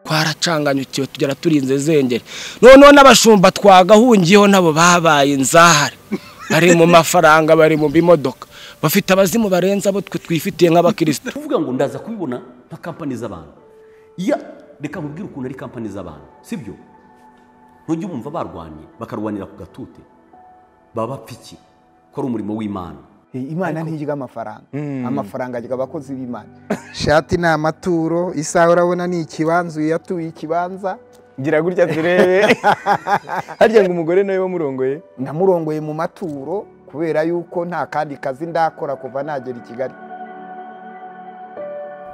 twaracanganyukiwe tugera turinze zengere noneho n'abashumba twagahungiyeho nabo babaye inzahare bari mu mafaranga bari mu bimodoka bafite abazimu barenze abo twe twifitiye nk'abakirisitu tuvuga ngo ndaza kubibona nka kampani z'abantu iya reka mubwire ukuntu ari kampani z'abantu sibyo ntujye umva barwanye bakarwanira ku gatute baba bapfa iki ko ari umurimo w'imana imana ntirya amafaranga amafaranga arya abakozi b'imana shati ni amaturo isaha urabona ni ikibanza uyatuye ikibanza gira gutya turebe harya ngo umugore nawe wamurongoye namurongoye mu maturo kubera yuko nta kandi kazi ndakora kuva nagera i kigali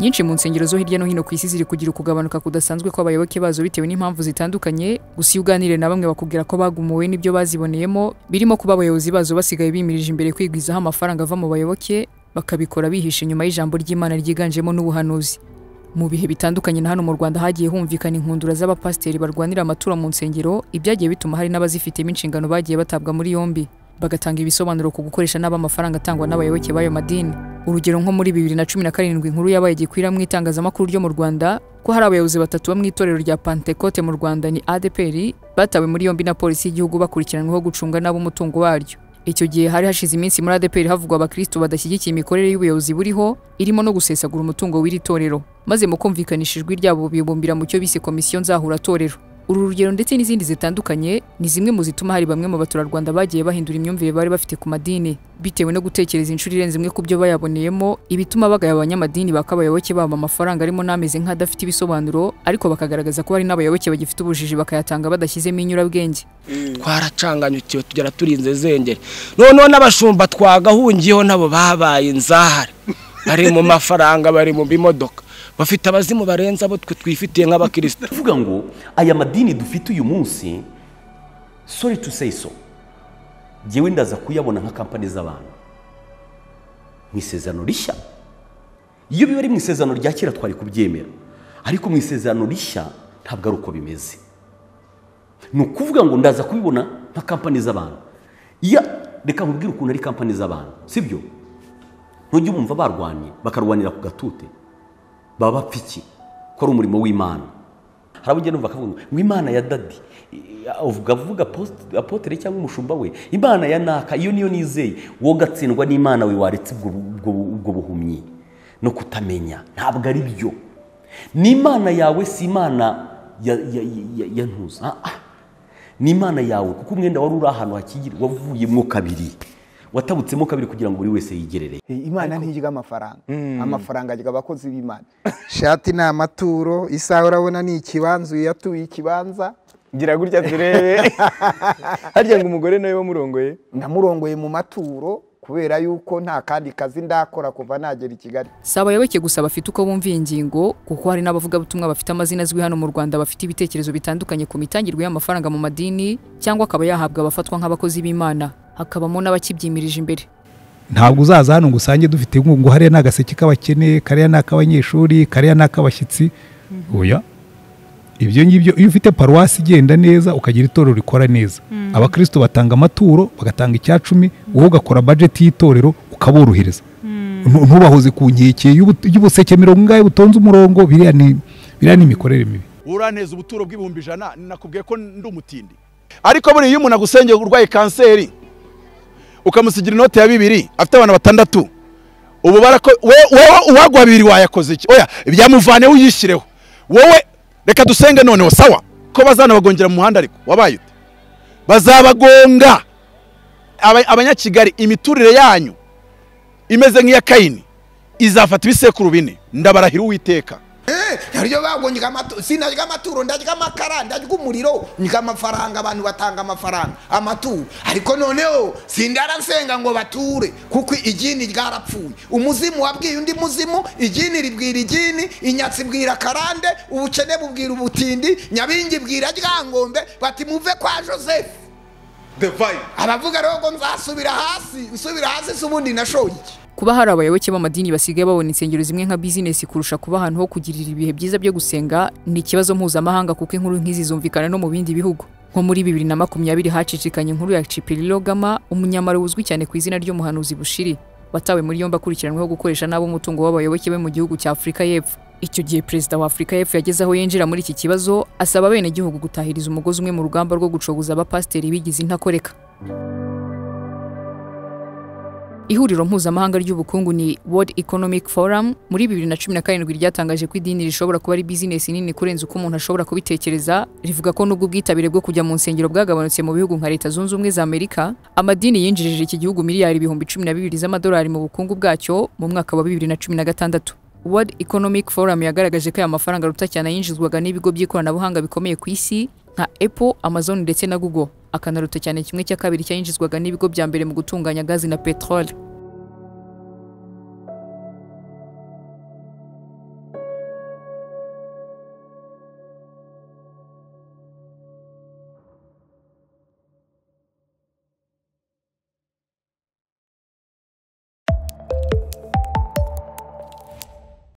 nyinshi mu nsengero zo hirya no hino ku isi ziri kugira ukugabanuka kudasanzwe kw'abayoboke bazo bitewe n'impamvu zitandukanye gusa iyo uganiriye na bamwe bakubwira ko bagumuwe n'ibyo baziboneyemo birimo kuba abayobozi bazo basigaye bimirije imbere kwigwizaho amafaranga ava mu bayoboke bakabikora bihisha inyuma y'ijambo ry'imana ryiganjemo n'ubuhanuzi mu bihe bitandukanye na hano mu Rwanda hagiye humvikana inkundura z'abapasiteri barwanira amatura mu nsengero ibyagiye bituma hari n'abazifitemo inshingano bagiye batabwa muri yombi bagatanga ibisobanuro ku gukoresha nabi amafaranga atangwa n'abayoboke b'ayo madini urugero nko muri bibiri na cumi na karindwi inkuru yabaye gikwira mu itangazamakuru ryo mu rwanda ko hari abayobozi batatu bo mu itorero rya pantekote mu rwanda ni adeperi batawe muri yombi na polisi y'igihugu bakurikiranyweho gucunga nabi umutungo waryo icyo gihe hari hashize iminsi muri adeperi havugwa abakristo badashyigikiye imikorere y'ubuyobozi buriho irimo no gusesagura umutungo w'iri torero maze mu kumvikanisha ijwi ryabo bibumbira mu cyo bise komisiyo nzahura torero uru rugero ndetse n'izindi zitandukanye ni zimwe mu zituma hari bamwe mu baturarwanda bagiye bahindura imyumvire bari bafite ku madini bitewe no gutekereza inshuro irenze imwe ku byo bayaboneyemo ibituma bagaya abanyamadini bakabayoboke babo amafaranga arimo n'ameze nk'adafite ibisobanuro ariko bakagaragaza ko hari n'abayoboke bagifite ubujiji bakayatanga badashyizemo inyurabwenge twaracanganyukiwe tugera turinze zengere noneho n'abashumba twagahungiyeho nabo babaye inzahare bari mu mafaranga bari mu bimodoka bafite abazimu barenze abo twe twifitiye nk'abakirisitu tuvuga ngo aya madini dufite uyu munsi sorry to say so ngewe ndaza kuyabona nka kampani z'abantu mu isezerano rishya iyo biba ari mu isezerano rya kera twari kubyemera ariko mu isezerano rishya ntabwo ari uko bimeze ni ukuvuga ngo ndaza kubibona nka kampani z'abantu iya reka mubwire ukuntu ari kampani z'abantu sibyo ntujye bumva barwanye bakarwanira ku gatute baba bapfa iki ko ari umurimo w'imana hari abo ugenda bakavuga ngo ngo imana ya dadi uvuga avuga apotere cyangwa umushumba we imana ya naka iyo niyo nizeye wowe ugatsindwa n'imana we waretse ubwo ubwo buhumyi no kutamenya ntabwo ari byo ni imana yawe si imana ya ntuza ni imana yawe kuko umwenda wari uri ahantu hakigira wavuyemo kabiri watabutsemo kabiri kugira ngo buri wese yigerere imana ntirya amafaranga amafaranga arya abakozi b'imana shati ni amaturo isaha urabona ni ikibanza uyatuye ikibanza gira gutya turebe harya ngo umugore nawe wamurongoye namurongoye mu maturo kubera yuko nta kandi kazi ndakora kuva nagera i kigali si abayoboke gusa bafite uko bumva iyi ngingo kuko hari n'abavugabutumwa bafite amazina azwi hano mu rwanda bafite ibitekerezo bitandukanye ku mitangirwe y'amafaranga mu madini cyangwa akaba yahabwa abafatwa nk'abakozi b'imana hakabamo n'abakibyimirije imbere ntabwo uzaza hano ngo usange dufite ngo hariya ni agaseke k'abakene kariya ni ak'abanyeshuri kariya ni ak'abashyitsi oya ibyo ngibyo iyo ufite paruwasi igenda neza ukagira itorero rikora neza abakristo batanga amaturo bagatanga icya cumi wowe ugakora bajeti y'itorero ukaborohereza ntubahoze ku nkeke y'ubuseke mirongo ingahe butonze umurongo biriya ni imikorere mibi uraneza ubuturo bw'ibihumbi ijana nakubwiye ko ndi umutindi ariko buriya iyo umuntu agusengeye urwaye kanseri ukamusigira inote ya bibiri afite abana batandatu ubu barako wowe uwaguha bibiri wayakoze iki oya byamuvaneho uyishyireho wowe reka dusenge noneho sawa ko bazanabagongera mu muhanda ariko wabaye ute bazabagonga abanyakigali imiturire yanyu imeze nk'iya kayini izafata ibisekuru bine ndabarahira uwiteka haryo bago sinarya amaturo ndarya amakara ndarya umuriro ndya amafaranga abantu batanga amafaranga amaturo ariko noneho sindarasenga ngo bature kuko igini ryarapfuye umuzimu wabwiye undi muzimu igini ribwira igini inyatsi ibwira karande ubukene bubwira ubutindi nyabingi bwira ryangombe bati muve kwa joseph aravuga rero ngo nzasubira hasi nsubira hasi si ubundi nashoye iki kuba hari abayoboke b'amadini basigaye babona insengero zimwe nka bizinesi kurusha kuba ahantu ho kugirira ibihe byiza byo gusenga ni ikibazo mpuzamahanga kuko inkuru nk'izi zumvikana no mu bindi bihugu nko muri bibiri na makumyabiri hacicikanye inkuru ya cipirilo gama umunyamaro uzwi cyane ku izina ry'umuhanuzi bushiri watawe muri yombi akurikiranyweho gukoresha nabi umutungo w'abayoboke be mu gihugu cya afurika y'epfo Icyo gihe perezida wa Afurika y'Epfo yageze aho yinjira muri iki kibazo asaba abenegihugu gutahiriza umugozi umwe mu rugamba rwo gucogoza abapasiteri bigize intakoreka Ihuriro mpuzamahanga ry'ubukungu ni World Economic Forum muri 2017 ryatangaje ko idini rishobora kuba ari business nini kurenza uko umuntu ashobora kubitekereza rivuga ko nubwo ubwitabire bwo kujya mu nsengero bwagabanutse mu bihugu nka Leta Zunze Ubumwe za Amerika amadini yinjirije iki gihugu miliyari ibihumbi 12 z'amadolari mu bukungu bwacyo mu mwaka wa 2016 World Economic Forum yagaragaje ko aya mafaranga ruta cyane yinjizwaga n'ibigo by'ikoranabuhanga bikomeye ku isi nka Apple, Amazon ndetse na Google akanaruta cyane kimwe cya kabiri cyayinjizwaga n'ibigo bya mbere mu gutunganya gazi na petrole